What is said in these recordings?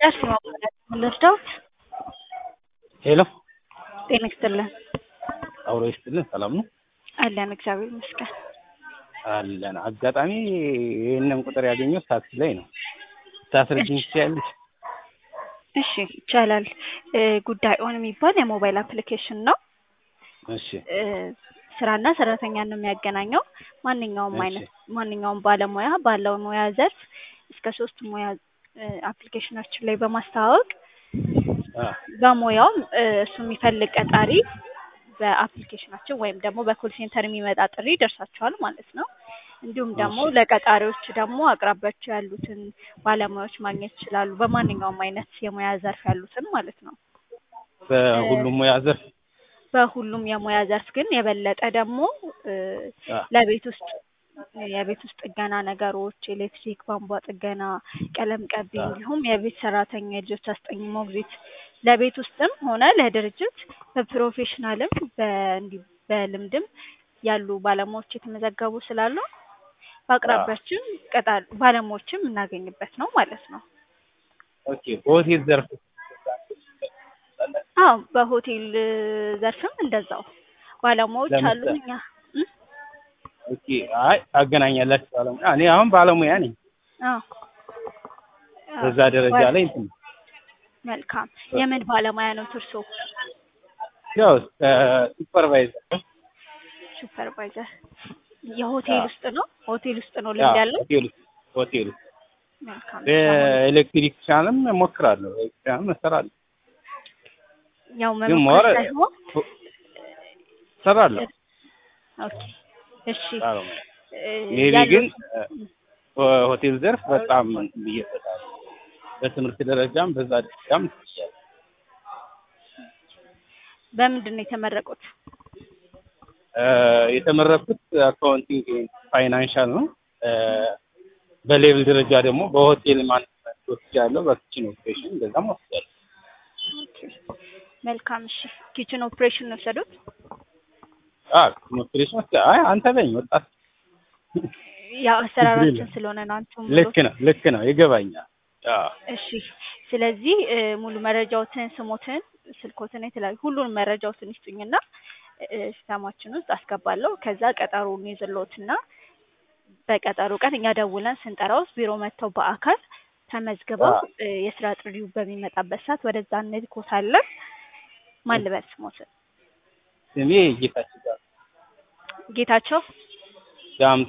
አርሴማ ልርዳዎት? ሄሎ ጤና ይስጥልን። አውሮ ይስጥልን። ሰላም ነው አለን እግዚአብሔር ይመስገን። አለን። አጋጣሚ ይህንን ቁጥር ያገኘሁት ታክሲ ላይ ነው። ታስረጅኝ ትችያለሽ? እሺ ይቻላል። እ ጉዳይ ኦን የሚባል የሞባይል አፕሊኬሽን ነው። እሺ እ ስራና ሰራተኛን ነው የሚያገናኘው። ማንኛውም እሺ። አይነት ማንኛውም ባለሙያ ባለው ሙያ ዘርፍ እስከ ሶስት ሙያ እ አፕሊኬሽናችን ላይ በማስተዋወቅ አ በሙያው እ እሱ የሚፈልግ ቀጣሪ በአፕሊኬሽናችን ወይም ደግሞ በኮል ሴንተር የሚመጣ ጥሪ ይደርሳቸዋል ማለት ነው። እንዲሁም ደግሞ እሺ። ለቀጣሪዎች ደግሞ አቅራቢያቸው ያሉትን ባለሙያዎች ማግኘት ይችላሉ። በማንኛውም አይነት የሙያ ዘርፍ ያሉትን ማለት ነው። በሁሉም ሙያ ዘርፍ በሁሉም የሙያ ዘርፍ ግን የበለጠ ደግሞ እ አ ለቤት ውስጥ የቤት ውስጥ ጥገና ነገሮች፣ ኤሌክትሪክ ቧንቧ ጥገና፣ ቀለም ቀቢ አ እንዲሁም የቤት ሰራተኛ፣ የልጆች አስጠኝ፣ ሞግዚት ለቤት ውስጥም ሆነ ለድርጅት በፕሮፌሽናልም በእንዲህ በልምድም ያሉ ባለሙያዎች የተመዘገቡ ስላሉ አ በአቅራቢያችን ቀጣሪ ባለሙያዎችም የምናገኝበት ነው ማለት ነው። ኦኬ። በሆቴል ዘርፍ አዎ በሆቴል ዘርፍም እንደዛው ባለሙያዎች አሉ። ለምሳሌ እኛ እም? ኦኬ። አይ ታገናኛላችሁ ባለሙያ። እኔ አሁን ባለሙያ ነኝ። አዎ አዎ በዛ ደረጃ ባለ ላይ እንትን መልካም የምን ባለሙያ ነው እርስዎ? ያው ሱፐርቫይዘር ሱፐርቫይዘር አ የሆቴል ውስጥ ነው? ሆቴል ውስጥ ነው ያ ልምድ ያለው? ሆቴል ውስጥ ሆቴል ውስጥ መልካም እሺ። አሁን በኤሌክትሪክሻንም እሞክራለሁ። ኤሌክትሪክሻንም እሰራለሁ። ያው ግን መሞከር ሞር ሳይሆን እሰራለሁ ኦኬ እሺ ባለሙያ እ ሜቢ ግን ያሉት እ በሆቴል ዘርፍ በጣም እንትን ብዬበታለሁ። በትምህርት ደረጃም በዛ ደረጃም ትችያለሽ። በምንድን ነው የተመረቁት? እ የተመረኩት አካውንቲንግ ፋይናንሻል ነው። እ በሌቭል ደረጃ ደግሞ በሆቴል ማኔጅመንት ወስጃለሁ። በኪችን ኦፕሬሽን እንደዛም ወስጃለሁ። ኦኬ መልካም እሺ። ኪችን ኦፕሬሽን ነው የወሰዱት? አ ኪችን ኦፕሬሽን ወስጃ አይ አንተ በኝ ወጣት ያው ችግር አሰራራችን የለም። ስለሆነ ነው አንቱም ልክ ብሎት። ነው ልክ ነው ይገባኛል። አዎ እሺ ስለዚህ እ ሙሉ መረጃዎትን፣ ስሞትን፣ ስልኮትን የተለያዩ ሁሉንም መረጃዎትን ይስጡኝና እ ሲስተማችን ውስጥ አስገባለሁ። ከዛ ቀጠሮውን ይዝልዎትና በቀጠሮ ቀን እኛ ደውለን ስንጠራው ቢሮ መጥተው በአካል ተመዝግበው አዎ እ የስራ ጥሪው በሚመጣበት ሰዓት ወደዛ እንልኮታለን። ማን ልበል ስሞትን? ስሜ ጌታቸው ጋር ጌታቸው ዳምጤ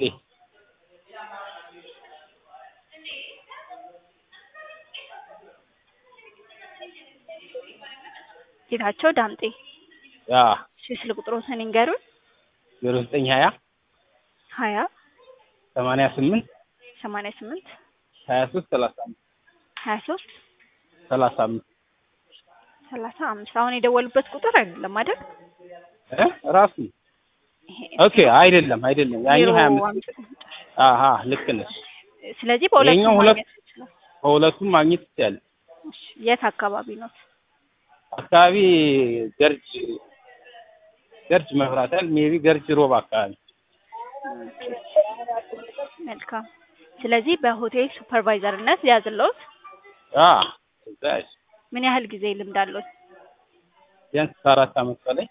ጌታቸው ዳምጤ። ያ እሺ ስልክ ቁጥሮትን ይንገሩን። ዜሮ ዘጠኝ ሀያ ሀያ ሰማንያ ስምንት ሰማንያ ስምንት ሀያ ሶስት ሰላሳ አምስት ሀያ ሶስት ሰላሳ አምስት ሰላሳ አምስት አሁን የደወሉበት ቁጥር አይደለም አይደል? እ ራሱ ይሄ ኦኬ አይደለም አይደለም ዜሮ ያኛው ሀያ አምስት አምስት አሀ ልክ ነሽ ስለዚህ በሁለቱም ይኸኛው ሁለት ማግኘት ይችላል። በሁለቱም ማግኘት ትችያለሽ እሺ የት አካባቢ ነው? አካባቢ ገርጅ ገርጅ መብራት ያህል ሜቢ ገርጅ ሮብ አካባቢ መልካም ስለዚህ በሆቴል ሱፐርቫይዘርነት ሊያዝልዎት አ እዛ ያሽ ምን ያህል ጊዜ ልምድ አለዎት? ቢያንስ ከአራት አመት በላይ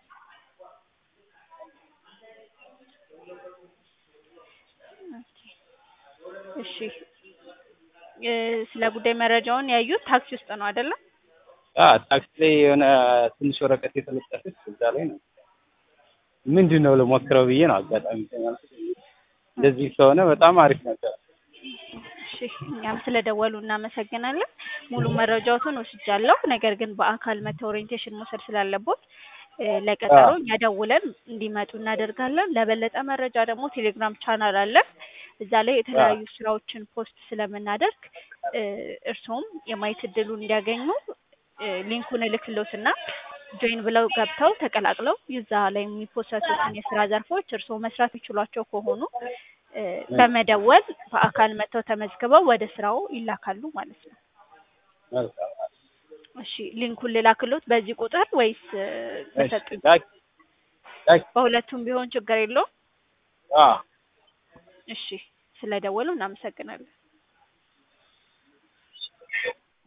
እሺ እ ስለ ጉዳይ መረጃውን ያዩት ታክሲ ውስጥ ነው አይደለም? አ ታክሲ ላይ የሆነ ትንሽ ወረቀት የተለጠፈች እዛ ላይ ነው ምንድን ነው ልሞክረው ብዬ ነው አጋጣሚ ተናልኩት እንደዚህ ከሆነ በጣም አሪፍ ነበር እሺ እኛም ስለደወሉ እናመሰግናለን። ሙሉ መረጃዎትን ወስጃለሁ። ነገር ግን በአካል መተው ኦሪየንቴሽን መውሰድ ስላለቦት እ አ ለቀጠሮ እኛ ደውለን እንዲመጡ እናደርጋለን። ለበለጠ መረጃ ደግሞ ቴሌግራም ቻናል አለ። እዛ ላይ አ የተለያዩ ስራዎችን ፖስት ስለምናደርግ እ እርስዎም የማየት እድሉን እንዲያገኙ እ ሊንኩን እልክልዎትና ጆይን ብለው ገብተው ተቀላቅለው እዛ ላይ የሚፖሰቱትን የስራ ዘርፎች እርስዎ መስራት የሚችሏቸው ከሆኑ እ እ በመደወል በአካል መጥተው ተመዝግበው ወደ ስራው ይላካሉ ማለት ነው። መልካም እሺ ሊንኩን ልላክልዎት በዚህ ቁጥር ወይስ እ እሺ በሰጡኝ? ላኪ ላኪ በሁለቱም ቢሆን ችግር የለውም። አ እሺ ስለደወሉ እናመሰግናለን።